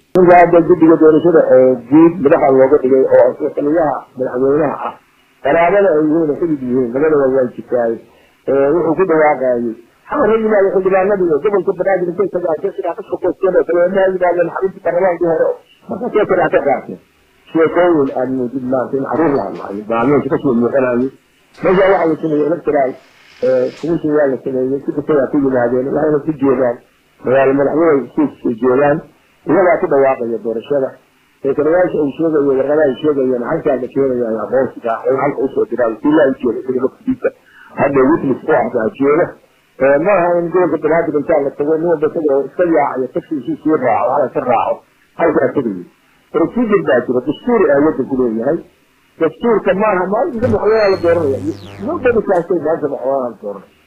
ninka hadda guddiga doorashada guud madaxa looga dhigay oo taliyaha madaxweynaha ah qaraabada ay yihiin xidid yihiin labadaba waa jirtaay wuxuu ku dhawaaqayay xamar ha yimaado xildhibaanadii gobolka banaadir intay tagaashay sidaa ka sokoosteen oo kale ma yimaadeen xaruntii baarlamaankii hore markaasee kale ka qaateen sheekooyin aad moodid maanta in caruur la hadlaayo baalmeesha kasoo muuqanayo meesha waxaa la sameeyey electoral commission waa la sameeyey si kastayaa ku yimaadeen waxayna ku jeedaan magaalo madaxweyne suuska joogaan iyagaa ku dhawaaqaya doorashada sekreyaasha ay sheegayo warqadaha ay sheegayeen halkaa la keenaya aqoonsiga in halka usoo diraayo sila ay jeeda sida waqtigiisa hadda witness ku ahdaa jeeda ma aha in gobolka banaadir intaa la tago nin walba isagoo iska yaacayo taksiisii sii raaco hala ka raaco halkaa tegayo procedure baa jira dastuur aa wadanku leeyahay dastuurka maaha maalinka madaxweynaha la dooranaya nobody kaastay maanta madaxweynaha la dooranaya